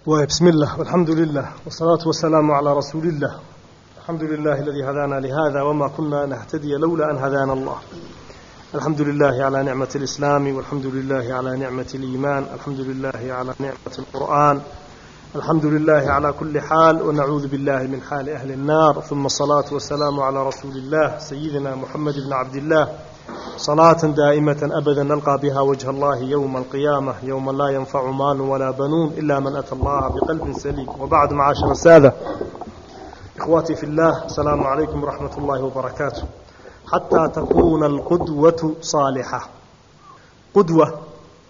وبسم الله والحمد لله والصلاة والسلام على رسول الله الحمد لله الذي هدانا لهذا وما كنا نهتدي لولا أن هدانا الله الحمد لله على نعمة الإسلام والحمد لله على نعمة الإيمان الحمد لله على نعمة القرآن الحمد لله على كل حال ونعوذ بالله من حال أهل النار ثم الصلاة والسلام على رسول الله سيدنا محمد بن عبد الله صلاة دائمة أبدا نلقى بها وجه الله يوم القيامة يوم لا ينفع مال ولا بنون إلا من أتى الله بقلب سليم وبعد معاشر السادة إخواتي في الله السلام عليكم ورحمة الله وبركاته حتى تكون القدوة صالحة قدوة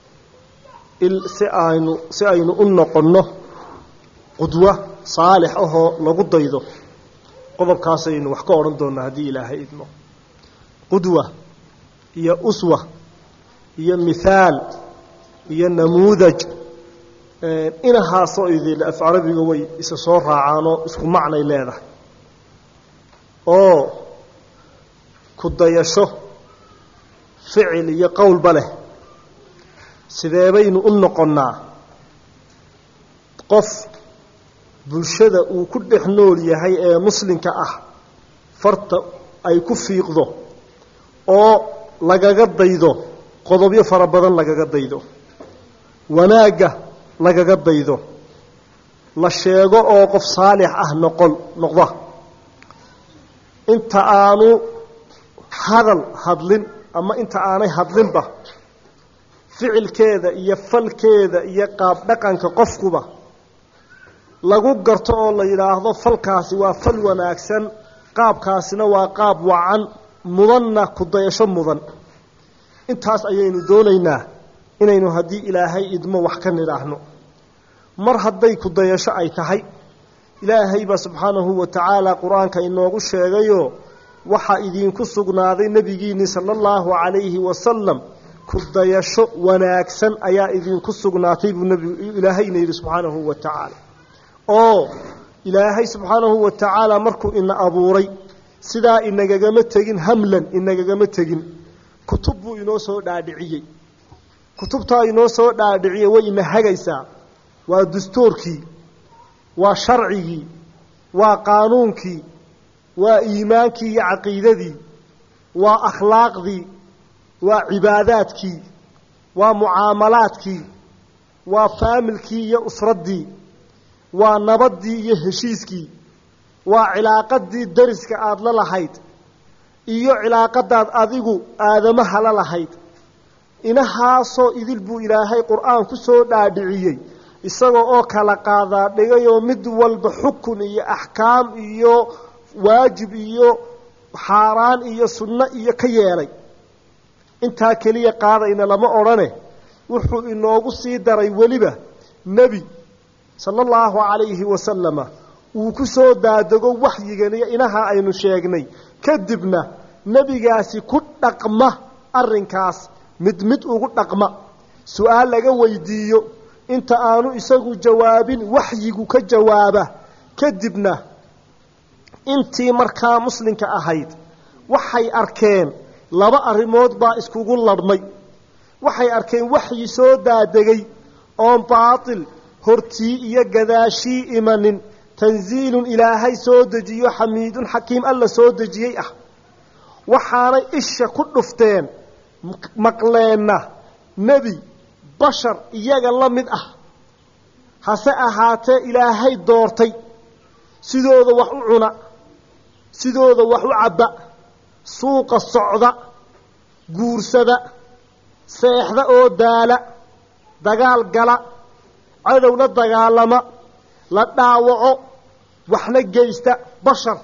si aynu u noqonno qudwo saalix ahoo lagu daydo qodobkaasaynu wax ka odhan doonnaa haddii ilaahay idmo qudwa iyo uswa iyo mithaal iyo namuudaj inahaasoo idil af carabiga way isa soo raacaanoo isku macnay leedahay oo ku dayasho ficil iyo qowlba leh sidee baynu u noqonnaa qof bulshada uu ku dhex nool yahay ee muslimka ah farta ay ku fiiqdo oo lagaga daydo qodobyo fara badan lagaga daydo wanaagga lagaga daydo la sheego oo qof saalix ah noqon noqda inta aanu hadal hadlin ama inta aanay hadlinba ficilkeeda iyo falkeeda iyo qaab dhaqanka qofkuba lagu garto oo la yidhaahdo falkaasi waa fal wanaagsan qaabkaasina waa qaab wacan mudanna ku dayasho mudan intaas ayaynu doonaynaa inaynu haddii ilaahay idmo wax ka nidhaahno mar hadday ku dayasho ay tahay ilaahay baa subxaanahu wa tacaala qur-aanka inoogu sheegayoo waxaa idiinku sugnaaday nebigiinni sala allahu calayhi wasalam ku dayasho wanaagsan ayaa idinku sugnaatay buu nebigu ilaahayna yidhi subxaanahu wa tacaala oo ilaahay subxaanahu wa tacaala markuu ina abuuray sidaa inagagama tegin hamlan inagagama tegin kutub buu inoo soo dhaadhiciyey kutubtaa inoo soo dhaadhiciyey way ina hagaysaa waa dastuurkii waa sharcigii waa qaanuunkii waa iimaankii iyo caqiidadii waa akhlaaqdii waa cibaadaadkii waa mucaamalaadkii waa faamilkii iyo usraddii waa nabaddii iyo heshiiskii waa cilaaqadii dariska aada la lahayd iyo cilaaqadaad adigu aadamaha la lahayd inahaasoo idil buu ilaahay qur-aan ku soo dhaadhiciyey isagoo oo kala qaadaa dhigayoo mid walba xukun iyo axkaam iyo waajib iyo xaaraan iyo sunno iyo ka yeelay intaa keliya qaadayna lama odhane wuxuu inoogu sii daray weliba nebi sala allahu calayhi wasalama uu ku soo daadego waxyigan iyo inaha aynu sheegnay kadibna nebigaasi ku dhaqma arrinkaas mid mid ugu dhaqma su-aal laga weydiiyo inta aanu isagu jawaabin waxyigu ka jawaaba kadibna intii markaa muslimka ahayd waxay arkeen laba arrimood baa iskugu ladhmay waxay arkeen waxyi soo daadegay oon baatil hortii iyo gadaashii imanin tanziilun ilaahay soo dejiyo xamiidun xakiim alla soo dejiyey ah waxaanay isha ku dhufteen maqleenna nebi bashar iyaga la mid ah hase ahaatee ilaahay doortay sidooda wax u cuna sidooda wax u cabba suuqa socda guursada seexda oo daala dagaal gala cadow la dagaalama la dhaawaco waxna geysta bashar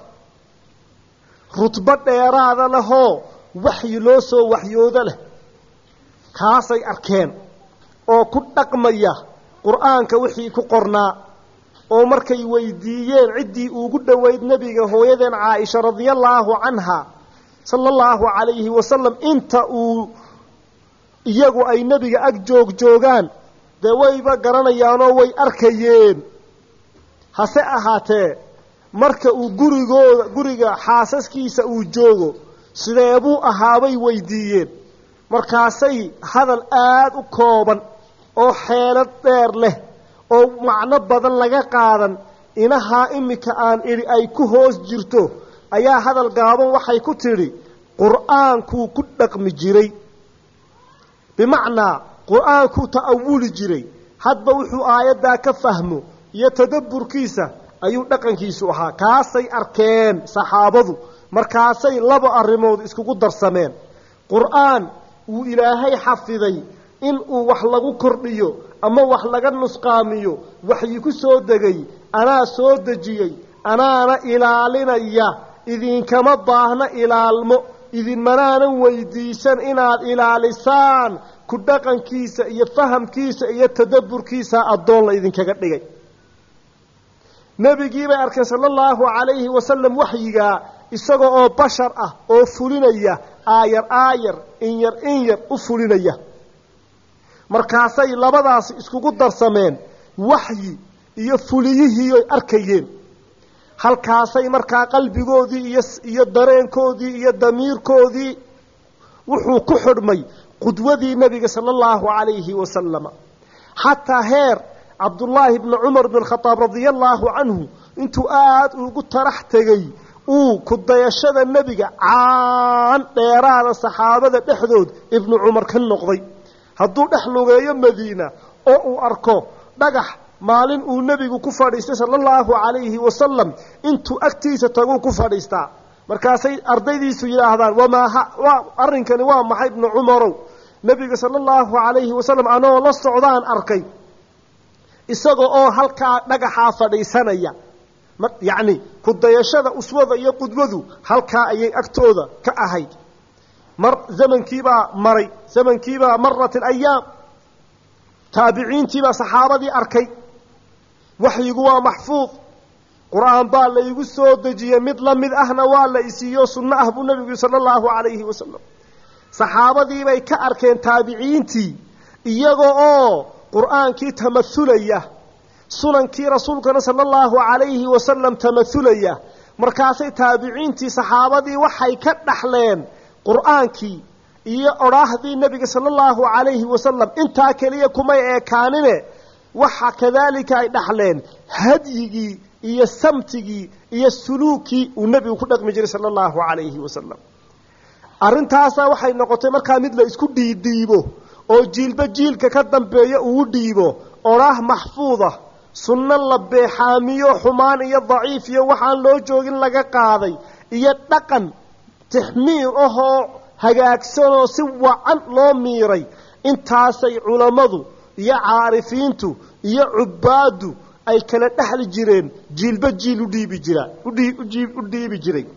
rutbo dheeraada lehoo waxyi loo soo waxyoodo leh kaasay arkeen oo ku dhaqmaya qur-aanka wixii ku qornaa oo markay weydiiyeen ciddii ugu dhoweyd nebiga hooyadeen caaisha radiallaahu canha sala allahu calayhi wasalam inta uu iyagu ay nebiga ag joog joogaan dee wayba garanayaanoo way arkayeen hase ahaatee marka uu gurigooda guriga xaasaskiisa uu joogo sidee buu ahaabay weydiiyeen markaasay hadal aada u kooban oo xeelad dheer leh oo macno badan laga qaadan inahaa iminka aan idhi ay ku hoos jirto ayaa hadal gaaban waxay ku tidhi qur'aankuu ku dhaqmi jiray bimacnaa qur'aankuu ta'awuli jiray hadba wuxuu aayaddaa ka fahmo iyo tadabburkiisa ayuu dhaqankiisu ahaa kaasay arkeen saxaabadu markaasay laba arrimood iskugu darsameen qur'aan wuu ilaahay xafiday in uu wax lagu kordhiyo ama wax laga nusqaamiyo waxyi ku soo degay anaa soo dejiyey anaana ilaalinaya idinkama baahna ilaalmo idinmanaanan weydiisan inaad ilaalisaan ku dhaqankiisa iyo fahamkiisa iyo tadabburkiisa addoon la idinkaga dhigay nebigii bay arkeen sala allahu calayhi wasalam waxyigaa isaga oo bashar ah oo fulinaya aayar aayar in yar in yar u fulinaya markaasay labadaasi iskugu darsameen waxyi iyo fuliyihiioy arkayeen halkaasay markaa qalbigoodii iyo iyo dareenkoodii iyo damiirkoodii wuxuu ku xidhmay qudwadii nebiga sala allahu calayhi wasalama xataa heer cabdullaahi bni cumar bn khadaab radia allaahu canhu intuu aada ugu tarax tegey uu ku dayashada nebiga caan dheeraada saxaabada dhexdood ibnu cumar ka noqday hadduu dhex lugeeyo madiina oo uu arko dhagax maalin uu nebigu ku fadhiistay sala allahu calayhi wasalam intuu agtiisa taguu ku fadhiistaa markaasay ardaydiisu yidhaahdaan wamaa waa arrinkani waa maxay ibnu cumarow nebiga sala allahu calayhi wasalam anoo la socdaan arkay isaga oo halkaa dhagaxaa fadhiisanaya yacni ku dayashada uswada iyo qudwadu halkaa ayay agtooda ka ahayd mar zamankiibaa maray zamankiibaa marat alayaam taabiciintiibaa saxaabadii arkay waxyigu waa maxfuud qur-aan baa laygu soo dejiyey mid la mid ahna waa la isiiyo sunno ah buu nebigu yihi sala allahu calayhi wasalam saxaabadiibay ka arkeen taabiciintii iyaga oo qur-aankii tamahulaya sunankii rasuulkana sala allahu calayhi wasalam tamahulaya markaasay taabiciintii saxaabadii waxay ka dhaxleen qur-aankii iyo odhaahdii nebiga sala allahu calayhi wasalam intaa keliya kumay eekaanine waxa kadaalika ay dhaxleen hadyigii iyo samtigii iyo suluukii uu nebigu ku dhaqmi jiray sala allahu calayhi wasalam arrintaasaa waxay noqotay markaa mid la isku dhiidhiibo oo jiilba jiilka ka dambeeya uu dhiibo odhaah maxfuuda sunno la beexaamiyo xumaan iyo daciif iyo waxaan loo joogin laga qaaday iyo dhaqan tixmiir ahoo hagaagsanoo si wacan loo miiray intaasay culammadu iyo caarifiintu iyo cubbaaddu ay kala dhexli jireen jiilba jiil udhiibi jiraa u dhiibi jiray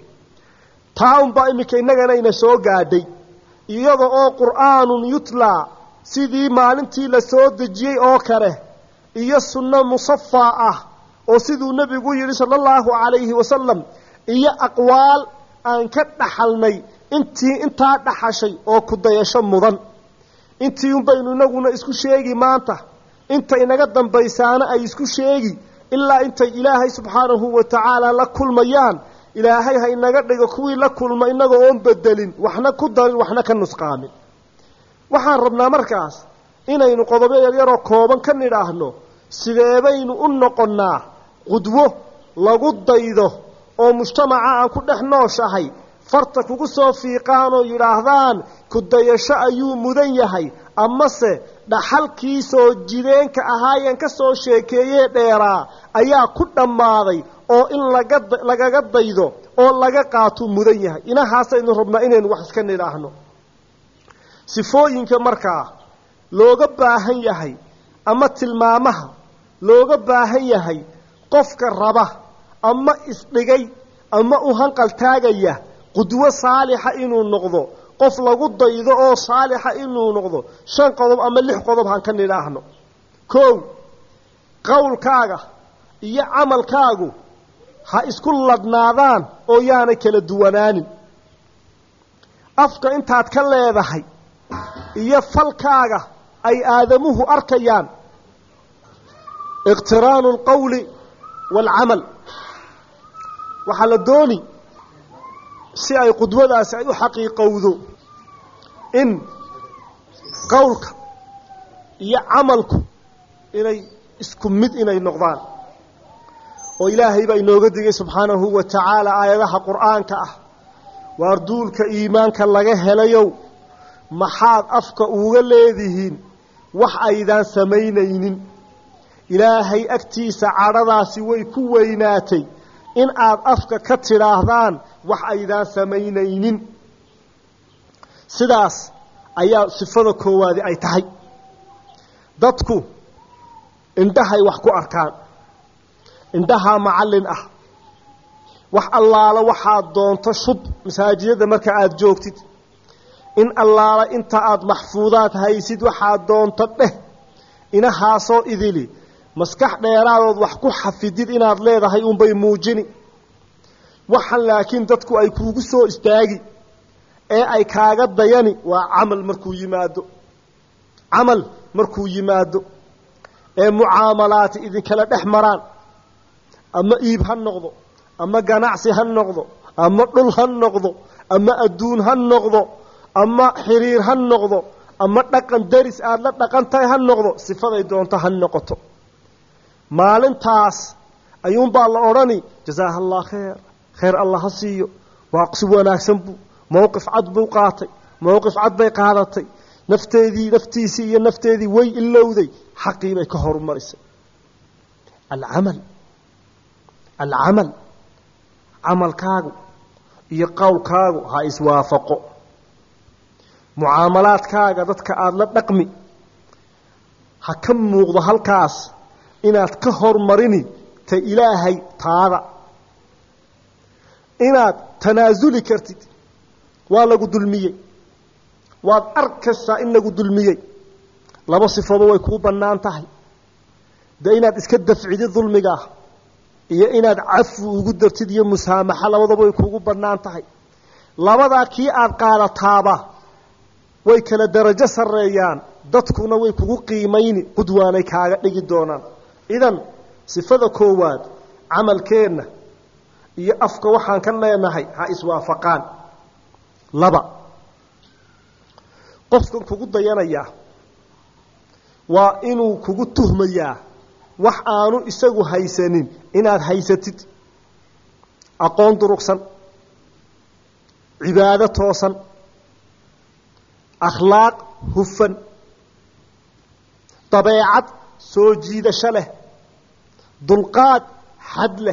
taa unbaa iminka innagana ina soo gaadhay iyada oo qur'aanun yutlaa sidii maalintii la soo dejiyey oo kale iyo sunno musafaa ah oo siduu nebigu yidhi sala allahu calayhi wasalam iyo aqwaal aan ka dhaxalnay intii intaa dhaxashay oo ku dayasho mudan intii un baynu inaguna isku sheegi maanta inta inaga dambaysaana ay isku sheegi ilaa intay ilaahay subxaanahu wa tacaala la kulmayaan ilaahay ha inaga dhigo kuwii la kulma inaga oon bedelin waxna ku darin waxna ka nusqaamin waxaan rabnaa markaas inaynu qodobo yaryaroo kooban ka nidhaahno sideebaynu u noqonnaa qudwo lagu daydo oo mujtamaca aan ku dhex nooshahay farta kugu soo fiiqaan oo yidhaahdaan ku dayasho ayuu mudan yahay amase dhaxalkii soo jideenka ahaayeen ka soo sheekeeyee dheeraa ayaa ku dhammaaday oo in laga lagaga daydo oo laga qaatuu mudan yahay inahaasaynu rabnaa inaynu wax iska nidhaahno sifooyinka markaa looga baahan yahay ama tilmaamaha looga baahan yahay qofka raba ama isdhigay ama u hanqal taagaya qudwo saalixa inuu noqdo qof lagu daydo oo saalixa inuu noqdo shan qodob ama lix qodob han ka nidhaahno kow qowlkaaga iyo camalkaagu ha isku ladhnaadaan oo yaanay kala duwanaanin afka intaad ka leedahay iyo falkaaga ay aadamuhu arkayaan iqtiraanu alqowli waalcamal waxaa la dooni si ay qudwadaasi ay u xaqiiqowdo in qowlka iyo camalku inay isku mid inay noqdaan oo ilaahay baa inooga digay subxaanahu wa tacaala aayadaha qur'aanka ah waar duulka iimaanka laga helayow maxaad afka uga leedihiin wax aydaan samaynaynin ilaahay agtiisa cadhadaasi way ku weynaatay in aad afka ka tidhaahdaan wax aydaan samaynaynin sidaas ayaa sifada koowaadi ay tahay dadku indhahay wax ku arkaan indhahaa macallin ah wax allaala waxaad doonto shub masaajidada marka aada joogtid in allaala inta aada maxfuudaad haysid waxaad doonto dheh inahaasoo idili maskax dheeraadood wax ku xafidid inaad leedahay unbay muujini waxan laakiin dadku ay kuugu soo istaagi ee ay kaaga dayani waa camal markuu yimaado camal markuu yimaado ee mucaamalaati idinkala dhex maraan ama iib ha noqdo ama ganacsi ha noqdo ama dhul ha noqdo ama adduun ha noqdo ama xiriir ha noqdo ama dhaqan daris aada la dhaqan tahay ha noqdo sifaday doonto ha noqoto maalintaas ayuunbaa la odhani jasaaha allah kheer kheer allah ha siiyo waa si wanaagsan buu mowqif cad buu qaatay mowqif cad bay qaadatay nafteedii naftiisii iyo nafteedii way ilowday xaqii bay ka horumarisay alcamal alcamal camalkaagu iyo qowlkaagu ha iswaafaqo mucaamalaadkaaga dadka aada la dhaqmi ha ka muuqdo halkaas inaad ka hormarini ta ilaahay taada inaad tanaasuli kartid waa lagu dulmiyey waad arkaysaa in lagu dulmiyey laba sifooba way kuu bannaan tahay dee inaad iska dafcidid dulmigaa iyo inaad cafi ugu dartid iyo musaamaxo labadaba way kuugu bannaan tahay labadaa kii aada qaadataaba way kala darajo sarreeyaan dadkuna way kugu qiimayni qudwaanay kaaga dhigi doonaan idan sifada koowaad camalkeenna iyo afka waxaan ka leenahay ha iswaafaqaan laba qofkan kugu dayanayaa waa inuu kugu tuhmayaa wax aanu isagu haysanin inaad haysatid aqoon durugsan cibaado toosan akhlaaq hufan dabeecad soo jiidasho leh dulqaad xad leh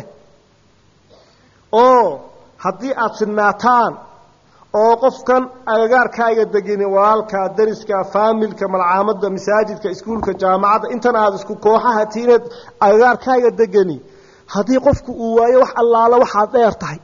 oo haddii aada sinaataan oo qofkan agagaarkaaga degani walaalkaa dariska faamilka malcaamadda masaajidka iskuulka jaamacadda intan aada isku kooxaha tiineed agagaarkaaga degani haddii qofku uu waayo wax allaala waxaad dheer tahay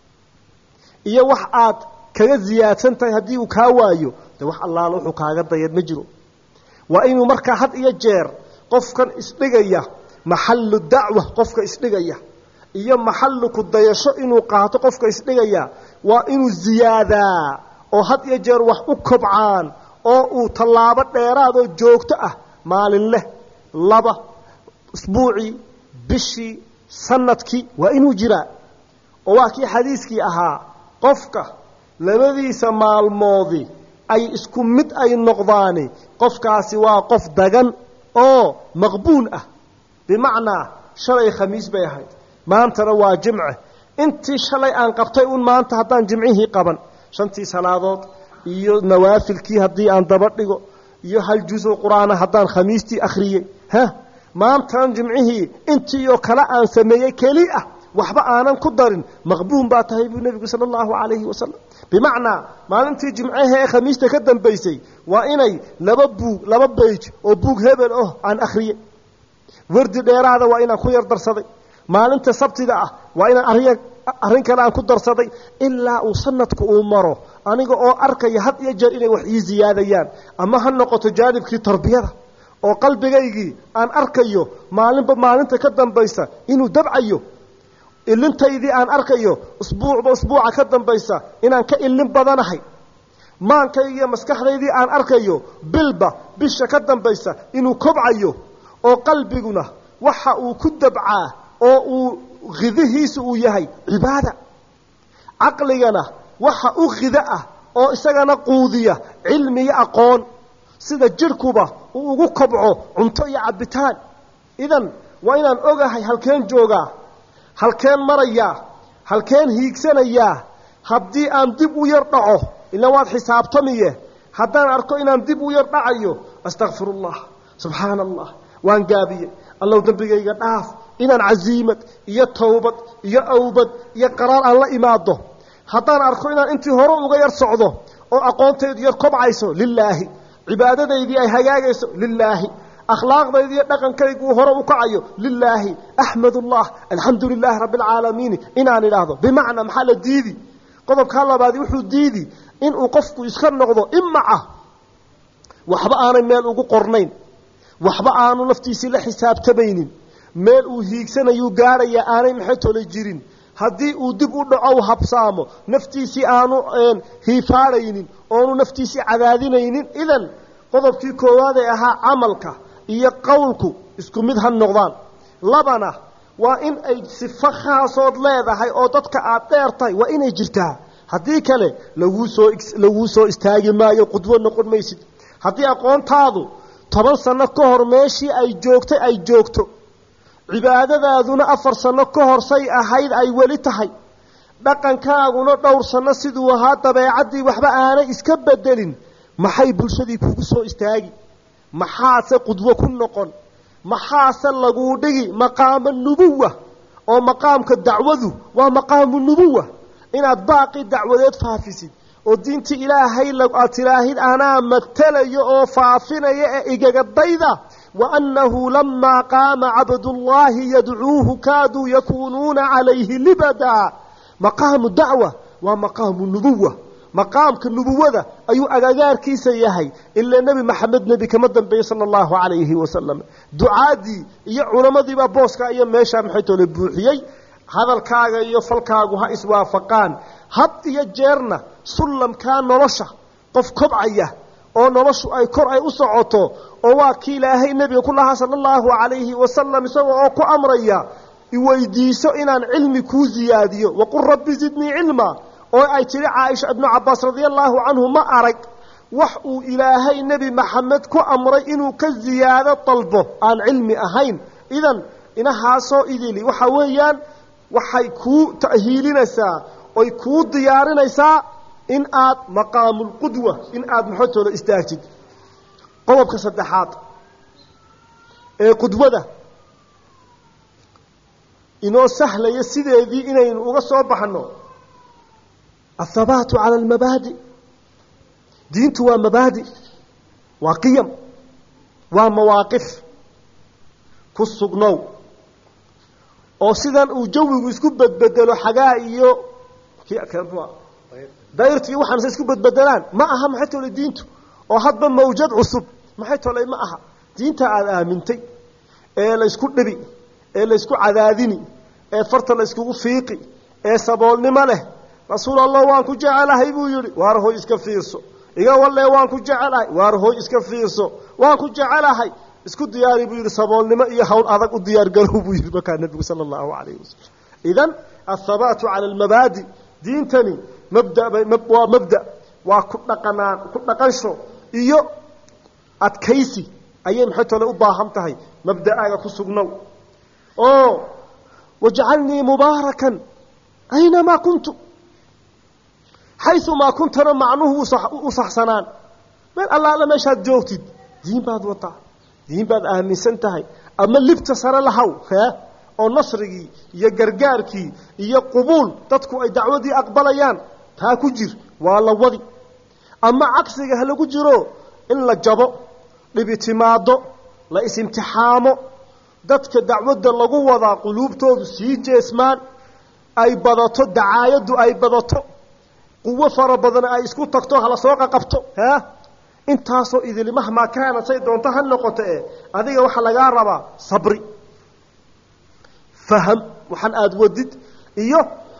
iyo wax aad kaga ziyaadsan tahay haddii uu kaa waayo de wax allaala wuxuu kaaga dayan ma jiro waa inuu markaa had iyo jeer qofkan isdhigaya maxallu dacwa qofka isdhigaya iyo maxallu ku dayasho inuu qaato qofka isdhigaya waa inuu ziyaadaa oo had iyo jeer wax u kobcaan oo uu tallaabo dheeraad oo joogto ah maalin leh laba isbuucii bishii sanadkii waa inuu jiraa oo waa kii xadiiskii ahaa qofka labadiisa maalmoodii ay isku mid ay noqdaani qofkaasi waa qof dagan oo maqbuul ah bimacnaa shalay khamiis bay ahayd maantana waa jimce intii shalay aan qabtay un maanta haddaan jimcihii qaban shantii salaadood iyo nawaafilkii haddii aan daba dhigo iyo hal juso qur-aana haddaan khamiistii akhriyey ha maantan jimcihii intii oo kale aan sameeyey keli ah waxba aanan ku darin maqbuun baa tahay buu nebigu sala allahu calayhi wasalam bimacnaa maalintii jimcaha ee khamiista ka dambaysay waa inay laba buug laba beyj oo buug hebel oh aan akhriyey wardi dheeraada waa inaan ku yar darsaday maalinta sabtida ah waa inaan arrin arrin kale aan ku darsaday ilaa uu sanadku uu maro aniga oo arkaya had iyo jeer inay wax ii ziyaadayaan ama ha noqoto jaanibkii tarbiyada oo qalbigaygii aan arkayo maalinba maalinta ka dambaysa inuu dabcayo ilintaydii aan arkayo usbuucba usbuuca ka dambaysa inaan ka ilin badanahay maankaygiiyo maskaxdaydii aan arkayo bilba bisha ka dambaysa inuu kobcayo oo qalbiguna waxa uu ku dabcaa oo uu khidihiisu uu yahay cibaada caqligana waxa u khida ah oo isagana quudiya cilmi iyo aqoon sida jidhkuba uu ugu kobco cunto iyo cabbitaan idan waa inaan ogahay halkeen joogaa halkeen marayaa halkeen hiigsanayaa haddii aan dib u yar dhaco ila waad xisaabtamiye haddaan arko inaan dib u yar dhacayo astakfirullah subxaana allah waan gaabiye allow dembigayga dhaaf inaan casiimad iyo towbad iyo awbad iyo qaraar aan la imaado haddaan arko inaan intii hore uga yar socdo oo aqoontaydu yar kobcayso lilaahi cibaadadaydii ay hagaagayso lilaahi akhlaaqdaydi iyo dhaqankaygu uu hore u kacayo lilaahi axmadullah alxamdu lilaahi rabbi alcaalamiini inaan idhaahdo bimacnaa maxaa la diidi qodobkaa labaadi wuxuu diidi inuu qofku iska noqdo imaca waxba aanay meel ugu qornayn waxba aanu naftiisii la xisaabtamaynin meel uu hiigsanayuu gaadhaya aanay maxaytole jirin haddii uu dib u dhaco u habsaamo naftiisii aanu hiifaadhaynin oonu naftiisii cadaadinaynin idan qodobkii koowaad ee ahaa camalka iyo qowlku isku mid ha noqdaan labana waa in ay sifo khaasood leedahay oo dadka aad dheer tahay waa inay jirtaa haddii kale laguu soo laguu soo istaagi maayo qudwo noqon maysid haddii aqoontaadu toban sano ka hor meeshii ay joogtay ay joogto cibaadadaaduna afar sano ka hor say ahayd ay weli tahay dhaqankaaguna dhowr sano siduu ahaa dabeecaddii waxba aanay iska bedelin maxay bulshadii kugu soo istaagi maxaase qudwo ku noqon maxaase laguu dhigi maqaama nubuwa oo maqaamka dacwadu waa maqaamu nubuwa inaad baaqi dacwadeed faafisid oo diintii ilaahay aad tilaahid anaa matelayo oo faafinaya ee igagadayda wa annahu lamaa qaama cabdullaahi yadcuuhu kaaduu yakuunuuna calayhi libadaa maqaamu dacwa waa maqaamu nubuwa maqaamka nubuwada ayuu agagaarkiisa yahay ilaa nebi maxamed nebi kama dambeeyey sala allahu calayhi wasalam ducaadii iyo culamadiibaa booskaa iyo meeshaa maxaytoole buuxiyey hadalkaaga iyo falkaagu ha iswaafaqaan had iyo jeerna sullamkaa nolosha qof kobcaya oo noloshu ay kor ay u socoto oo waa kii ilaahay nebiga ku lahaa sala allahu calayhi wasalam isagoo oo ku amraya iweydiiso inaan cilmi kuu ziyaadiyo waqul rabbi zidnii cilma oo ay tiri caaisha ibnu cabaas radia allaahu canhu ma arag wax uu ilaahay nebi maxamed ku amray inuu ka ziyaado dalbo aan cilmi ahayn idan inahaasoo idili waxa weeyaan waxay kuu ta'hiilinaysaa oy kuu diyaarinaysaa in aad maqaamulqudwa in aada maxotooda istaagtid qodobka saddexaad ee qudwada inoo sahlaya sideedii inaynu uga soo baxno athabaatu cala almabaadi diintu waa mabaadi waa qiyam waa mawaaqif ku sugnow oo sidan uu jawigu isku bedbedelo xagaa iyo dayrti iyo waxaanse isku bedbedelaan ma aha maxay tole diintu oo hadba mawjad cusub maxay tolay ma aha diinta aada aamintay ee laysku dhibi ee laysku cadaadini ee farta layskugu fiiqi ee saboolnimo leh rasuul allah waan ku jecelahay buu yidhi waar hoy iska fiirso iga walle waan ku jecelahay waar hoy iska fiirso waan ku jecelahay isku diyaari buu yidhi saboolnimo iyo hawl adag u diyaargarow buu yidhi markaa nebigu sala allahu calayhi wasalam idan athabaatu cala almabaadi diintani mabda waa mabda waa ku dhaqanaan ku dhaqansho iyo adkaysi ayay maxay tole u baahan tahay mabda'aaga ku sugnow oo wajcalnii mubaarakan aynamaa kuntu xayumaa kuntana macnuhu u saxsanaan meel allaala meeshaad joogtid diin baad wataa diin baad aaminsan tahay ama libta sare lahaw hee oo nasrigii iyo gargaarkii iyo qubuul dadku ay dacwadii aqbalayaan taa ku jir waa la wadi ama cagsiga ha lagu jiro in la jabo dhibitimaado la is-imtixaamo dadka dacwadda lagu wadaa quluubtoodu sii jeesmaan ay badato dacaayaddu ay badato quwo fara badan ay isku tagto hala soo qaqabto ha intaasoo idilmahmaa kaana say doonto ha noqoto e adiga waxaa lagaa rabaa sabri faham waxaan aada wadid iyo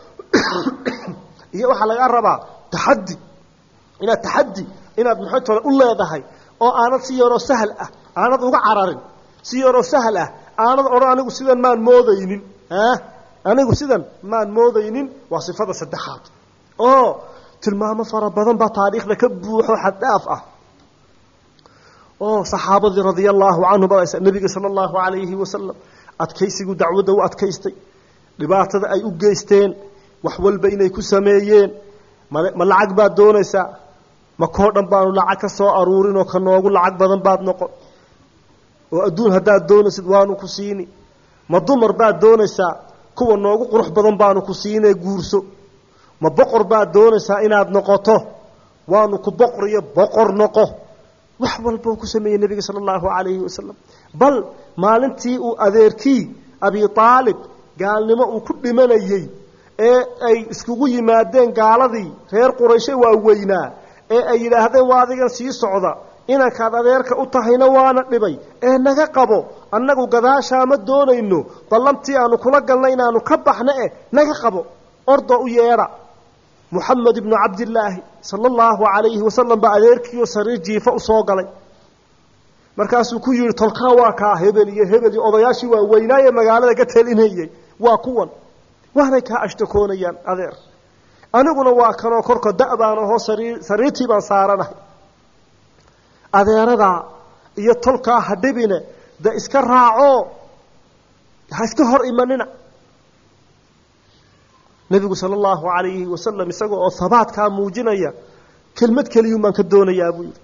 iyo waxaa lagaa rabaa taxaddi inaad taxaddi inaad maxay tole u leedahay oo aanad si yaroo sahal ah aanad uga cararin si yaroo sahal ah aanad odhan anigu sidan maan moodaynin a anigu sidan maan moodaynin waa sifada saddexaad oo tilmaamo fara badan baa taariikhda ka buuxo xaddhaaf ah oo saxaabadii radia allaahu canhum badaysa nebiga sala allahu calayhi wasalam adkaysigu dacwadda u adkaystay dhibaatada ay u geysteen wax walba inay ku sameeyeen ma lacag baad doonaysaa ma koo dhan baanu lacag ka soo aruurin oo ka noogu lacag badan baad noqon oo adduun haddaad doonaysid waanu ku siini ma dumar baad doonaysaa kuwa noogu qurux badan baanu ku siinee guurso ma boqor baad doonaysaa inaad noqoto waanu ku boqoriyo boqor noqo wax walba uu ku sameeyey nebiga sala allahu calayhi wasalam bal maalintii uu adeerkii abi aalib gaalnimo uu ku dhimanayey ee ay iskugu yimaadeen gaaladii reer qurayshe waa weynaa ee ay yidhaahdeen waa adigan sii socda inankaad adeerka u tahayna waana dhibay ee naga qabo annagu gadaashaa ma doonayno ballantii aanu kula galna inaanu ka baxno eh naga qabo ordo u yeedha muxamed ibnu cabdillaahi sala allahu calayhi wasalam baa adeerkiioo sariir jiifa u soo galay markaasuu ku yidhi tolkaa waa kaa hebel iyo hebel iyo odayaashii waa weynaaye magaalada ka telinayey waa kuwan waanay kaa ashtakoonayaan adeer aniguna waa kanoo korka da- baan ahoo sariir sariirtii baan saaranahay adeeradaa iyo tolkaa ha dhibine de iska raacoo ha iska hor imanina nebigu sala allahu calayhi wasalam isaga oo habaadkaa muujinaya kelmad keliyun baan ka doonayaa buu yidhi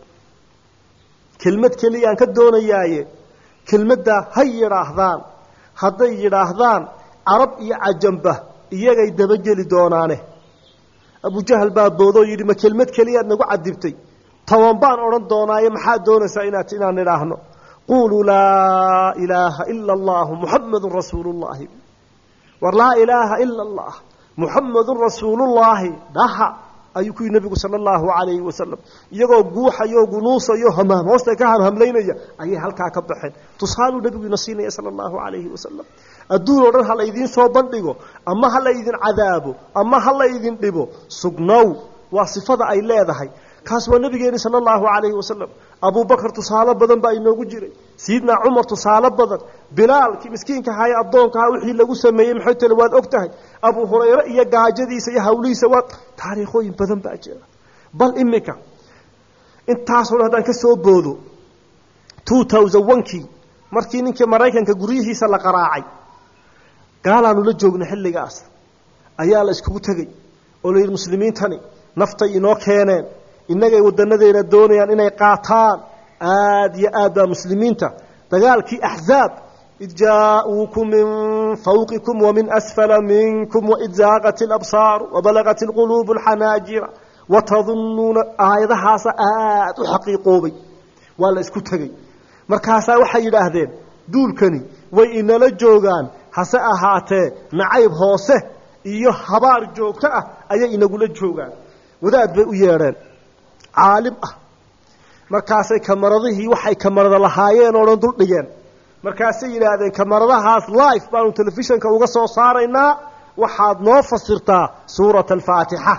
kelmad keliyaan ka doonayaaye kelmaddaa ha yidhaahdaan hadday yidhaahdaan carab iyo cajamba iyagay dabageli doonaane abujahal baa boodoo yidhi ma kelmad keliyaad nagu cadibtay toban baan odhan doonaaye maxaad doonaysaa inaad inaan idhaahno quuluu laa ilaaha ila allahu muxamadun rasuulullaahi war laa ilaaha ila allah muxamadun rasuulullaahi dhaha ayuu ku yidhi nebigu sala allahu calayhi wasalam iyagoo guuxayo gunuusayo hamam hoosta ka hamhamlaynaya ayay halkaa ka baxeen tusaaluu nebigu ina siinaya sala allahu calayhi wasalam adduun oo dhan ha laydiin soo bandhigo ama ha laydin cadaabo ama ha laydin dhibo sugnow waa sifada ay leedahay kaas waa nabigeeni sala allahu calayhi wasalam abubakar tusaale badan baa inoogu jiray sayidna cumar tusaale badan bilaalkii miskiinka ahaa ee addoonka ahaa wixii lagu sameeyey maxay tale waad og tahay abu hurayre iyo gaajadiisa iyo hawlihiisa waa taariikhooyin badan baa jira bal iminka intaasoo dhan haddaan ka soo boodo two thousand onkii markii ninkii maraykanka guryihiisa la qaraacay gaalaanu la joogna xilligaas ayaa la iskugu tegey oo la yidhi muslimiintani naftay inoo keeneen innagay wadanadeena doonayaan inay qaataan aad iyo aad baa muslimiinta dagaalkii axzaab id jaa-uukum min fawqikum wamin asfala minkum waid zaaqat alabsaaru wabalagat alquluubu alxanaajira watadunnuuna aayadahaasa aad u xaqiiqoobay waa la isku tegey markaasaa waxay yidhaahdeen duulkani way inala joogaan hase ahaatee nacayb hoose iyo habaar joogto ah ayay inagula joogaan wadaad bay u yeedheen caalim ah markaasay kamaradihii waxay kamarada lahaayeen oo dhan duldhigeen markaasay yidhaahdeen kamaradahaas life baanu telefishanka uga soo saaraynaa waxaad noo fasirtaa suurata alfaatixa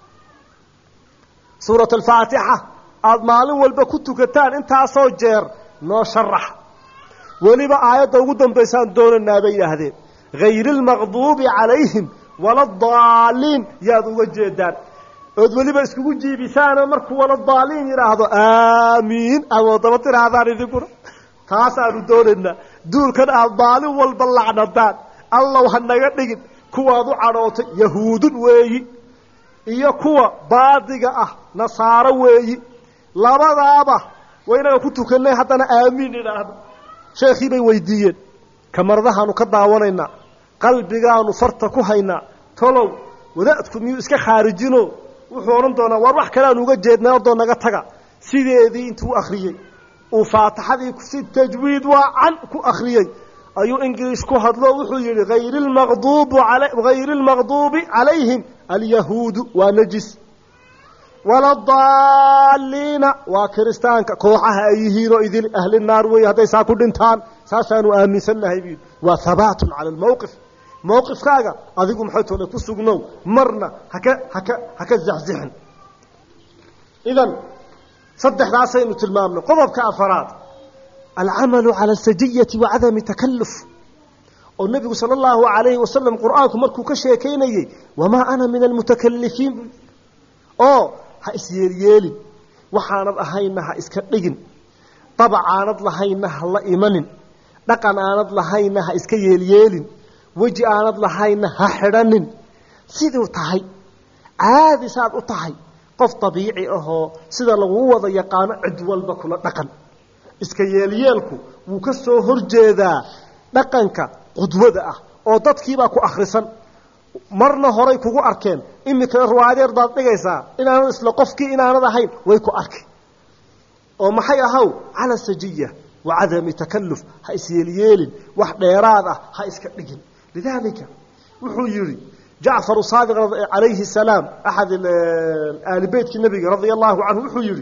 suurat alfaatixa aada maalin walba ku tukataan intaasoo jeer noo sharax weliba aayadda ugu dambaysaan doonaynaa bay yidhaahdeen hayri lmaqduubi calayhim waladaaliin yaad uga jeedaan ood weliba iskugu jiibisaanoo markuu waladaaliin yidhaahdo aamiin aad daba tirahdaan idinkuna taasaanu doonaynaa duulkan aad maalin walba lacnadaan allow ha naga dhigin kuwaad u cadhootay yahuudun weeyi iyo kuwa baadiga ah nasaaro weeyi labadaaba waynaga ku tukanay haddana aamiin idhaahdo sheekhii bay weydiiyeen kamaradahaanu ka daawanaynaa qalbigaanu farta ku haynaa tolow wadaadku miyuu iska khaarijino wuxuu odhan doonaa waar wax kale aanu uga jeednay ordoo naga taga sideedii intuu akhriyey uu faatixadii si tajwiid waa can ku akhriyey ayuu ingiliis ku hadlo wuxuu yidhi hayri lmaqduubu hayri lmaqduubi calayhim alyahuudu waa najis waladaaliina waa kiristaanka kooxaha ay yihiinoo idin ahli naar wey hadday saa ku dhintaan saasaanu aaminsannahay buu waa habaatun cala almowqif mowqifkaaga adigu maxay toole ku sugnow marna haka haka haka zaxzixin idan saddexdaasaynu tilmaamnay qodobka afaraad alcamalu cala alsajiyati wa cadami takalluf oo nebigu sala allahu calayhi wasalam qur-aanku markuu ka sheekaynayey wamaa ana min almutakalifiin oo ha isyeelyeelin waxaanad ahayna ha iska dhigin dabac aanad lahaynna ha la imanin dhaqan aanad lahaynna ha iska yeelyeelin weji aanad lahaynna ha xidhanin siduu tahay caadi saad u tahay qof dabiici ahoo sida lagu wada yaqaano cid walba kula dhaqan iska yeelyeelku wuu ka soo horjeedaa dhaqanka qudwada ah oo dadkiibaa ku akhrisan marna horay kugu arkeen imikana ruwaadeer baad dhigaysaa inaanad isla qofkii inaanad ahayn way ku arki oo maxay ahaw cala sajiya wa cadami takalluf ha isyeelyeelin wax dheeraad ah ha iska dhigin lidaalika wuxuu yidhi jacfaru saadiq calayhi salaam axad aali beytkii nabiga radia allahu canhu wuxuu yidhi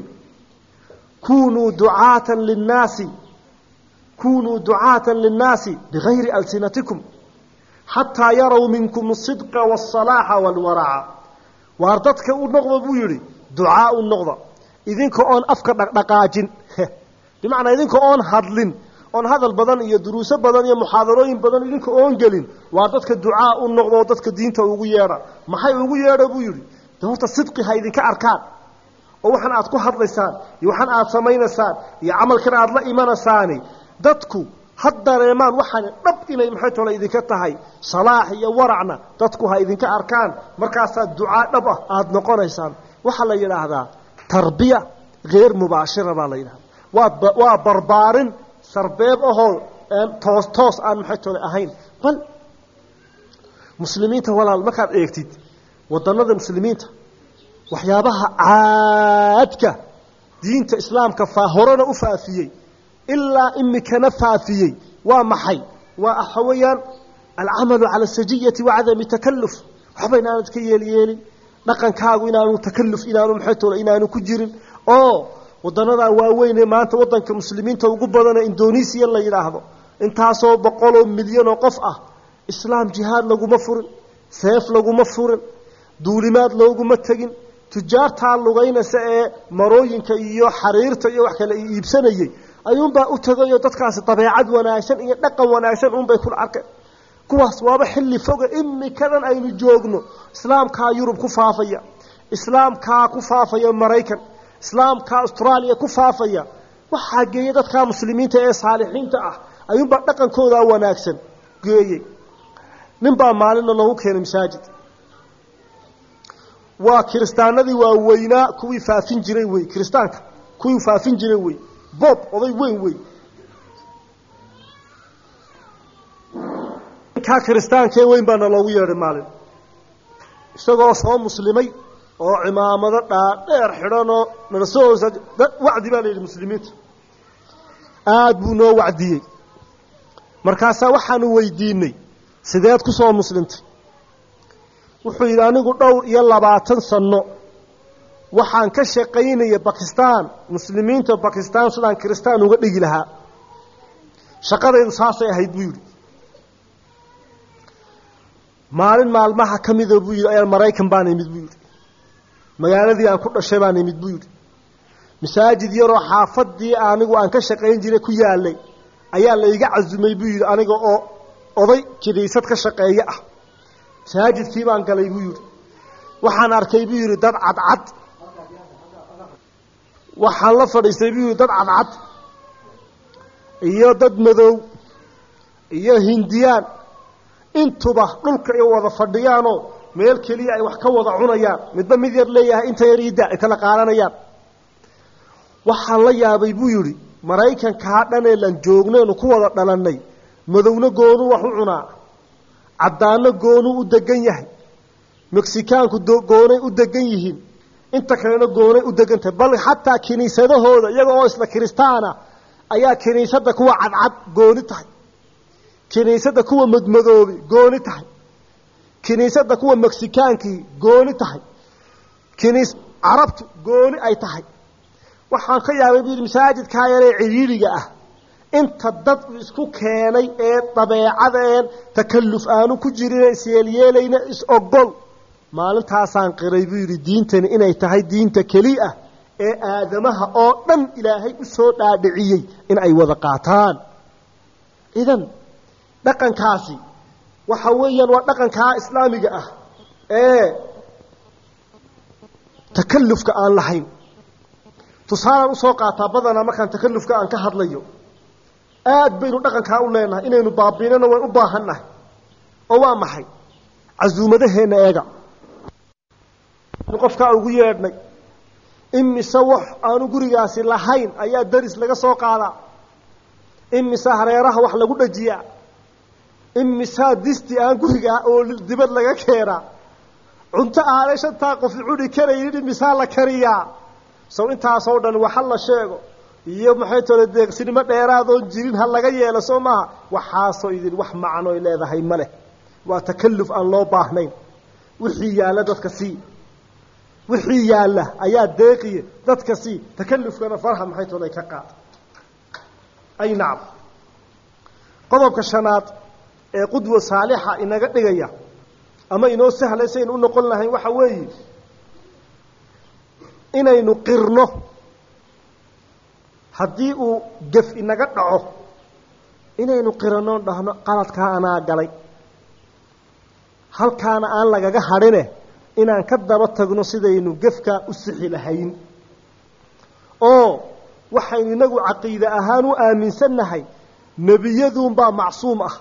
kunuu ducaatan linnaasi kunuu ducaatan linnaasi bigayri alsinatikum xataa yarow minkum asidqa waasalaaxa waalwaraca waar dadka u noqda buu yidhi ducaa u noqda idinka oon afka dhaqdhaqaajin bimacnaa idinka oon hadlin oon hadal badan iyo duruuso badan iyo muxaadarooyin badan idinka oon gelin waa dadka ducaa u noqda oo dadka diinta ugu yeedha maxay ugu yeedha buu yidhi de horta sidqi ha idinka arkaan oo waxaan aad ku hadlaysaan iyo waxaan aad samaynaysaan iyo camalkan aad la imanaysaani dadku ha dareemaan waxaani dhab inay maxay tole idinka tahay salaax iyo waracna dadku ha idinka arkaan markaasaa ducaa dhab ah aada noqonaysaan waxaa la yidhaahdaa tarbiya heer mubaashira baa la yidhahdaa waa waa barbaarin sarbeeb ahoo toos toos aan maxay tole ahayn bal muslimiinta walaal markaad eegtid wadannada muslimiinta waxyaabaha caadka diinta islaamka faa horena u faafiyey ilaa imikana faafiyey waa maxay waa waxa weeyaan alcamalu cala asajiyati wacadami takalluf waxba inaanad ka yeelyeelin dhaqankaagu inaanu takalluf inaanu maxay tole inaanu ku jirin oo wadanadaa waaweyn ee maanta wadanka muslimiinta ugu badana indonesiya la yidhaahdo intaasoo boqoloo milyanoo qof ah islaam jihaad laguma furin seef laguma furin duulimaad looguma tegin tujaartaa lugaynaysa ee marooyinka iyo xariirta iyo wax kale iibsanayey ayuunbaa u tegayoo dadkaasi dabeecad wanaagsan iyo dhaqan wanaagsan unbay kula arkeen kuwaas waaba xilli foga imikadan aynu joogno islaamkaa yurub ku faafaya islaamkaa ku faafaya maraykan islaamkaa austraaliya ku faafaya waxaa geeya dadkaa muslimiinta ee saalixiinta ah ayuunbaa dhaqankoodaa wanaagsan geeyey ninbaa maalinna loogu keenay masaajid waa kiristaanadii waaweynaa kuwii faafin jiray wey kiristaanka kuwii faafin jiray wey bob oday weyn wey ninkaa kiristaankee weyn baana loogu yeedhay maalin isagoo soo muslimay oo cimaamado dhaadheer xidhanoo nala soo hoosa wacdi baa la yidhi muslimiinta aada buu noo wacdiyey markaasaa waxaanu weydiinay sideed ku soo muslimtay wuxuu yidhi anigu dhowr iyo labaatan sanno waxaan ka shaqaynaya bakistan muslimiinta bakistan sidaan kiristaan uga dhigi lahaa shaqadaydu saasay ahayd buu yidhi maalin maalmaha ka mida buu yidhi ayaan maraykan baan imid buu yidhi magaaladii aan ku dhashay baan imid buu yidhi masaajid yaroo xaafadii anigu aan ka shaqayn jiray ku yaalay ayaa la iga casumay buu yidhi aniga oo oday kiniisad ka shaqeeye ah masaajidkii baan galay buu yidhi waxaan arkay buu yidhi dad cadcad waxaan la fadhiistay buu yidhi dad cadcad iyo dad madow iyo hindiyaan intuba dhulka ay wada fadhiyaanoo meel keliya ay wax ka wada cunayaan midba mid yar leeyahay inta yar iida ay kala qaadanayaan waxaan la yaabay buu yidhi maraykankaa dhanee lan joogneenu ku wada dhalannay madowna goonuu wax u cunaa caddaanno goonuu u degan yahay meksikaanku goonay u degan yihiin inta kalena goonay u degan tahay bal xataa kiniisadahooda iyaga oo isla kiristaana ayaa kiniisadda kuwa cadcad gooni tahay kiniisadda kuwa madmadoobi gooni tahay kiniisadda kuwa meksikaankii gooni tahay kiniis carabtu gooni ay tahay waxaan ka yaabay buu yidhi masaajidkaa yaree ciriiriga ah inta dad isku keenay ee dabeecadeen takalluf aanu ku jirin isyeelyeelayna is-ogol maalintaasaan qiray buu yidhi diintani inay tahay diinta keli ah ee aadamaha oo dhan ilaahay u soo dhaadhiciyey in ay wada qaataan idan dhaqankaasi waxa weeyaan waa dhaqankaa islaamiga ah ee takallufka aan lahayn tusaalaan usoo qaataa badanaa markaan takalufka aan ka hadlayo aad baynu dhaqankaa u leenahay inaynu baabiinana way u baahannahay oo waa maxay casuumadaheenna eega qofkaa ugu yeedhnay imise wax aanu gurigaasi lahayn ayaa daris laga soo qaadaa imise hareeraha wax lagu dhajiyaa imisaa disti aan gurigaa oo dibad laga keenaa cunto aanay shantaa qofi cuni karaynin imisaa la kariyaa sow intaasoo dhan waxa la sheego iyo maxay tole deeqsinimo dheeraadoon jirin ha laga yeelo soo maaha waxaasoo idin wax macnoy leedahay ma leh waa takalluf aan loo baahnayn wixii yaalla dadka sii wixii yaalla ayaa deeqiye dadka sii takallufkana faraha maxay tole ka qaad ay nacam qodobka shanaad ee qudwa saalixa inaga dhigaya ama inoo sahlay saynu u noqon lahayn waxa weeye inaynu qirno haddii uu gef inaga dhaco inaynu qirano dhahno qaladkaa anaa galay halkaana aan lagaga hadhine inaan ka daba tagno sidaynu gefkaa u sixi lahayn oo waxaynu inagu caqiide ahaan u aaminsannahay nebiyaduunbaa macsuum ah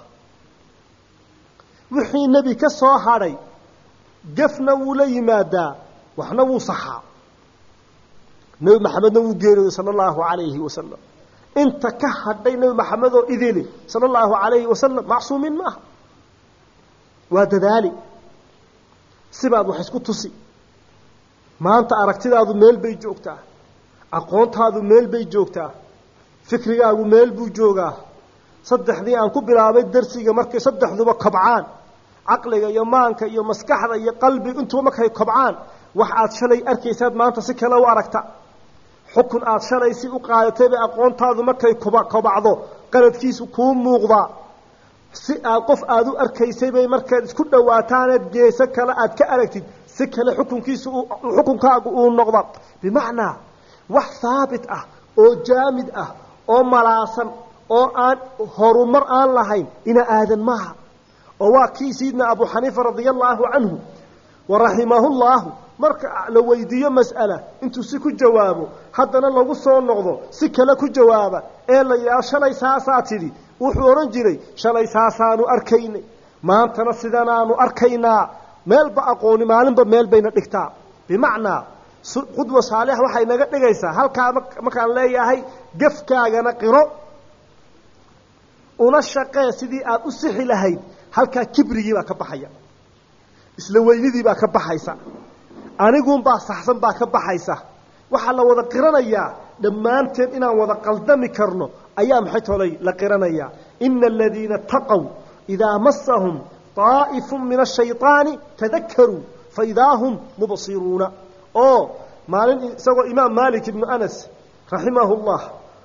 wixii nebi ka soo hadhay gefna wuu la yimaadaa waxna wuu saxaa nebi maxamedna wuu geeriyooday sala allahu calayhi wasalam inta ka hadhay nebi maxamed oo idili sala allahu calayhi wasalam macsuumiin maaha waa dadaali sibaad wax isku tusi maanta aragtidaadu meel bay joogtaa aqoontaadu meel bay joogtaa fikrigaagu meel buu joogaa saddexdii aan ku bilaabay darsiga markay saddexduba kobcaan caqliga iyo maanka iyo maskaxda iyo qalbiga intuba markay kobcaan wax aad shalay arkaysaad maanta si kale u aragta xukun aad shalay si u qaadatay bay aqoontaadu markay kobacdo qaladkiisu kuu muuqdaa si aad qof aada u arkaysay bay markaad isku dhawaataaneed geeso kale aad ka aragtid si kale xukunkiisu xukunkaagu uu noqda bimacnaa wax haabit ah oo jaamid ah oo malaasan oo aan horumar aan lahayn ina aadan maaha oo waa kii sayidna abu xaniifa radia allaahu canhu wa raximahu llaahu marka la weydiiyo mas'ala intuu si ku jawaabo haddana lagu soo noqdo si kale ku jawaaba ee la yidhaho shalay saasaa tidhi wuxuu odhan jiray shalay saasaanu arkaynay maantana sidanaanu arkaynaa meelba aqooni maalinba meel bayna dhigtaa bimacnaa qudwa saalix waxay naga dhigaysaa halkaa markaan leeyahay gefkaagana qiro una shaqee sidii aad u sixi lahayd halkaa kibrigii baa ka baxaya isla weynidii baa ka baxaysa aniguunbaa saxsan baa ka baxaysa waxaa la wada qiranayaa dhammaanteen inaan wada qaldami karno ayaa maxay tolay la qiranayaa ina aladiina taqow idaa masahum طaa'ifu min ashayطaani tadakaruu faidaa hum mubsiruuna oo maalin isagoo imaam malik ibnu anas raximahu llah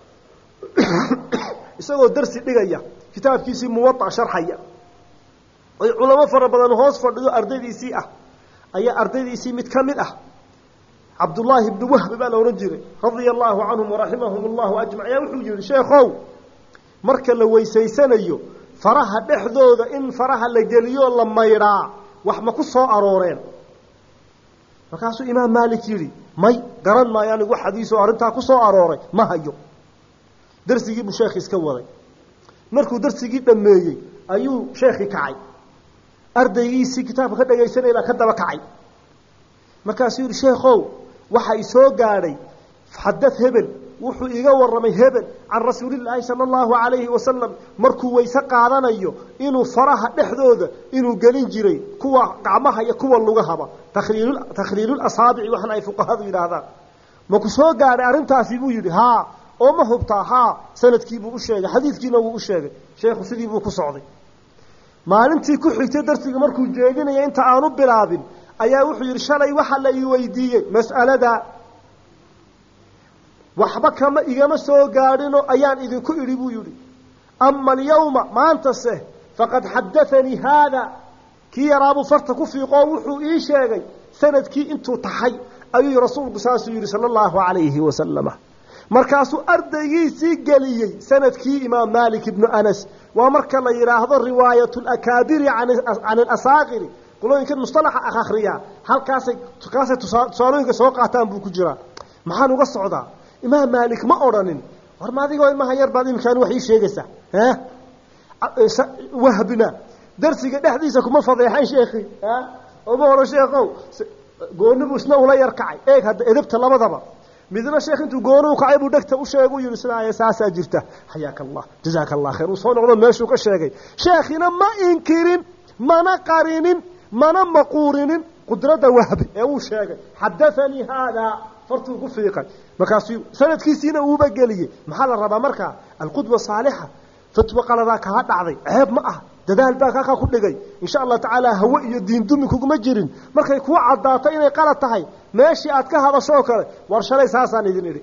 isagoo darsi dhigaya kitaabkiisii muwaطa sharxaya oy culamo fara badan hoos fadhiyo ardaydiisii ah ayaa ardaydiisii mid ka mid ah cabdullaahi ibnu wahbi baa la odhan jiray radia allaahu canhum waraximahum allahu ajmac ayaa wuxuu yihi sheekhow marka la weysaysanayo faraha dhexdooda in faraha la geliyo la maydhaa wax ma ku soo arooreen markaasuu imaam maalik yidhi may garan maayo anigu wax xadiisoo arrintaa ku soo arooray ma hayo darsigii buu sheekhi iska waday markuu darsigii dhammeeyey ayuu sheekhi kacay ardaygiisii kitaabka ka dhagaysanaya baa ka daba kacay markaasuu yihi sheekhow waxa i soo gaadhay xadad hebel wuxuu iga warramay hebel can rasuulillaahi sala allahu calayhi wasalam markuu weyse qaadanayo inuu faraha dhexdooda inuu gelin jiray kuwa gacmaha iyo kuwa lugahaba takhliil takhliilul asaabici waxna ay fuqahadu yidhaahdaan maku soo gaadhay arrintaasi buu yidhi haa oo ma hubtaa haa sanadkiibuu u sheegay xadiidkiina wuu u sheegay sheekhu sidii buu ku socday maalintii ku xigtay darsiga markuu jeedinaya inta aanu bilaabin ayaa wuxuu yidhi shalay waxa la ii weydiiyey mas'alada waxba kama igama soo gaadhino ayaan idinku idhi buu yidhi ama alyawma maantase faqad xadaanii haada kii yaraabuu farta ku fiiqoo wuxuu ii sheegay sanadkii intuu taxay ayuu rasuulku saasuu yidhi sala allahu calayhi wasalama markaasuu ardaygiisii geliyey sanadkii imaam malik ibnu anas waa marka la yidhaahdo riwaayat lakaabiri can alasaaqiri qolooyinka mustalaxa akhriya halkaasay kaasay tusaalooyinka soo qaataan buu ku jiraa maxaan uga socdaa imaam maalik ma odhanin war ma adigoo ilmaha yar baad iminkaan wax ii sheegaysaa wahbina darsiga dhexdiisa kuma fadeexayn sheekhi oma horo sheekow goonibu isna ula yar kacay eeg hadda edabta labadaba midna sheekh intuu gooni u kacay buu dhegta u sheegu yihi sidaaya saasaa jirta xayaaka allah jazaaka allah khayr uu soo noqdo meeshuu ka sheegay sheekhina ma inkirin mana qarinin mana maquurinin qudradda wahbi ee uu sheegay xadaanii haadaa fartuu ku fiiqay markaasuu sanadkiisiina uuba geliyey maxaa la rabaa markaa alqudwa saalixa fatwa qaladaa kaa dhacday ceeb ma ah dadaal baa kaakaa ku dhigay insha allah tacaala hawe iyo diindumi kuguma jirin markay kuu caddaato inay qalad tahay meeshii aad ka hadasho oo kale war shalay saasaan idin idhi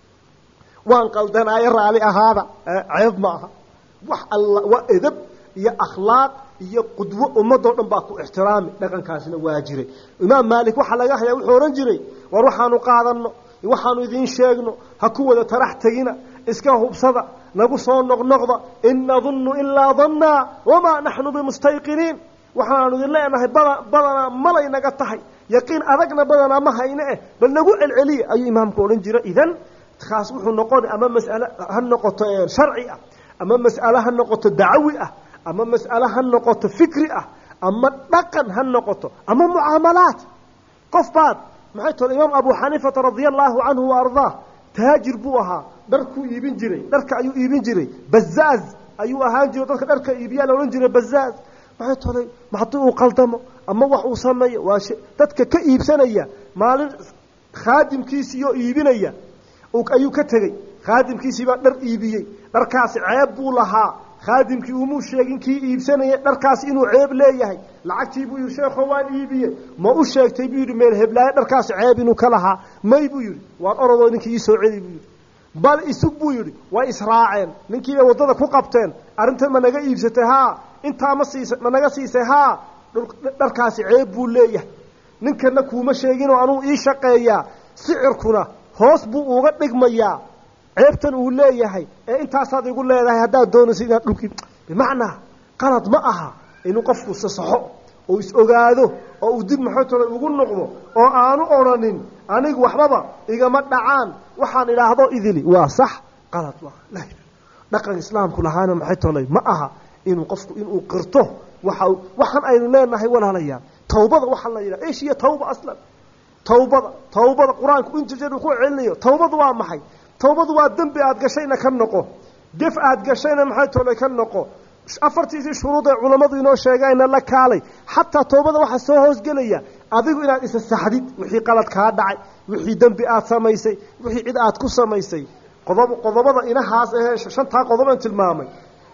waan qaldanaayo raali ahaada ceeb ma aha wax alla waa edab iyo akhlaaq iyo qudwo ummadoo dhan baa ku ixtiraami dhaqankaasina waa jiray imaam maalik waxaa laga hayaa wuxuu odhan jiray war waxaanu qaadanno waxaanu idiin sheegno ha ku wada tarax tegina iska hubsada nagu soo noqnoqda in nadunnu ilaa dannaa wamaa naxnu bimustayqiniin waxaanu idin leenahay bada badanaa malay naga tahay yaqiin adagna badanaa ma hayne eh bal nagu celceliya ayuu imaamku odhan jira idan kaas wuxuu noqona ama mas'ale ha noqoto sharci ah ama mas'ale ha noqoto dacawi ah ama mas'ale ha noqoto fikri ah ama dhaqan ha noqoto ama mucaamalaat qof baad maxay tole imaam abu xaniifata radia allaahu canhu wa ardaah taajir buu ahaa dharkuu iibin jiray dharka ayuu iibin jiray bazaaz ayuu ahaan jiray dadka dharka iibiyaa la odhan jiray bazaaz maxay tolay haddii uu qaldamo ama wax uu sameeyo waa dadka ka iibsanaya maalin khaadimkiisiioo iibinaya ayuu ka tegey khaadimkiisii baa dhar iibiyey dharkaasi ceeb buu lahaa khaadimkii umuu sheegin kii iibsanaya dharkaasi inuu ceeb leeyahay lacagtii buu yidhi sheekho waan iibiyey ma u sheegtay buu yidhi meel heblaayo dharkaasi ceeb inuu ka lahaa may buu yidhi waan orodoo ninkii ii soo celi buu yidhi bal isug buu yidhi way israaceen ninkiibay waddada ku qabteen arrintan ma naga iibsatay haa intaa ma siisa ma naga siisay haa dharkaasi ceeb buu leeyahay ninkana kuuma sheeginoo anuu ii shaqeeyaa sicirkuna hoos buu uga dhigmayaa ceebtan uu leeyahay ee intaasaad igu leedahay haddaad doonayso inaad dhulkii bimacnaa qalad ma aha inuu qofku sasaxo oo is ogaado oo uu dib maxootole ugu noqdo oo aanu odhanin anigu waxbaba igama dhacaan waxaan idhaahdo idili waa sax qalad ma dhaqan islaamku lahaana maxay tolay ma aha inuu qofku inuu qirto waxa waxaan aynu leenahay walaalayaal tawbada waxaa la yidhaha esh iyo tawba aslan tawbada tawbada qur-aanku inta jeer uu ku celinayo tawbadu waa maxay tawbadu waa dembi aad gashayna ka noqo gef aad gashayna maxay tolay ka noqo afartiisii shuruud ee culammadu inoo sheegayna la kaalay xataa tawbada waxaa soo hoosgelaya adigu inaad isa saxdid wixii qalad kaa dhacay wixii dembi aad samaysay wixii cid aad ku samaysay qodob qodobada inahaas ahee shantaa qodoban tilmaamay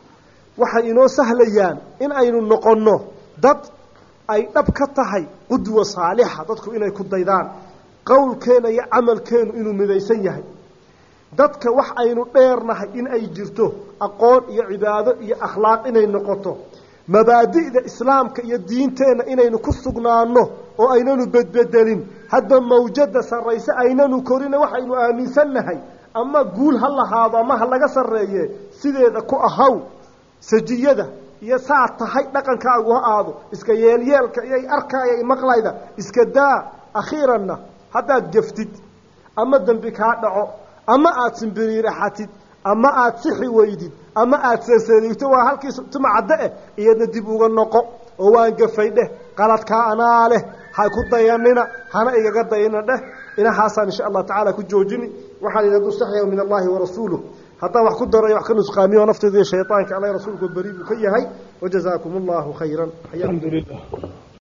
waxay inoo sahlayaan in aynu noqonno dad ay dhab ka tahay qudwa saalixa dadku inay ku daydaan qowlkeena iyo camalkeenu inuu midaysan yahay dadka wax aynu dheernahay in ay jirto aqoon iyo cibaado iyo akhlaaq inay noqoto mabaadi'da islaamka iyo diinteenna inaynu ku sugnaanno oo aynanu bedbedelin hadba mawjada sarrayse aynanu korina waxaynu aaminsannahay ama guul ha lahaado ama ha laga sarreeye sideeda ku ahaw sajiyada iyo saa tahay dhaqankaagu ha aado iska yeelyeelka iyo arkaaya maqlayda iska daa akhiiranna haddaad geftid ama dembi kaa dhaco ama aada simbiriiraxatid ama aada sixi weydid ama aada sasaliigto waa halkii tumacadde eh iyadna dib uga noqo oo waan gafay dheh qaladkaa anaa leh ha ku dayanina hana igaga dayana dheh inahaasaan insha allah tacaala ku joojini waxaan idin dusaxya min allahi warasuuluh haddaan wax ku darayo wax ka nusqaamiyo nafteyda iyo shayطaanka alla rasuulku beri buu ka yahay wajazaakum allahu khayra alxamdu lilah